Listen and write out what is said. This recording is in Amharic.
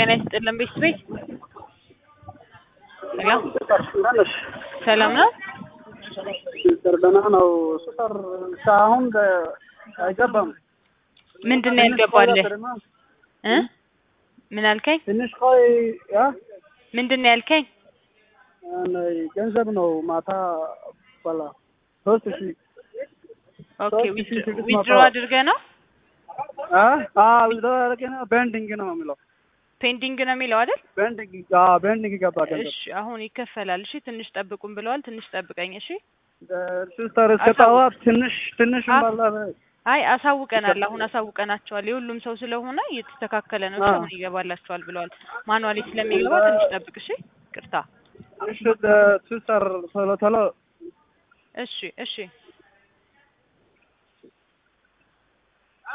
ጤና ይስጥልን ቤተሰቤ ሄሎ ነሽ ሰላም ነው? ሲስተር ደህና ነው። ሲስተር እስካሁን አይገባም። ምንድን ነው ያልገባልህ እ ምን አልከኝ? ትንሽ ቆይ ያ ምንድን ነው ያልከኝ? ገንዘብ ነው ማታ በላ ሶስት ሺህ ኦኬ ሶስት ሺህ ስድስት መቶ ዊዝድሮ አድርገህ ነው? አ አ ዊዝድሮ ቤንዲንግ ነው የሚለው ፔንዲንግ ነው የሚለው አይደል? ቤንዲንግ አ ቤንዲንግ ገባ ገንዘብ እሺ አሁን ይከፈላል። እሺ ትንሽ ጠብቁን ብለዋል። ትንሽ ጠብቀኝ። እሺ ሲስተር እስከ ጠዋት ትንሽ ትንሽ አ- ባላ አይ አሳውቀናል። አሁን አሳውቀናቸዋል። የሁሉም ሰው ስለሆነ እየተስተካከለ ነው። እሺ አዎ። አሁን ይገባላቸዋል ብለዋል። ማኑዋሊ ስለሚገባ ትንሽ ጠብቅ። እሺ ቅርታ። እሺ ሲስተር ቶሎ ቶሎ እሺ እሺ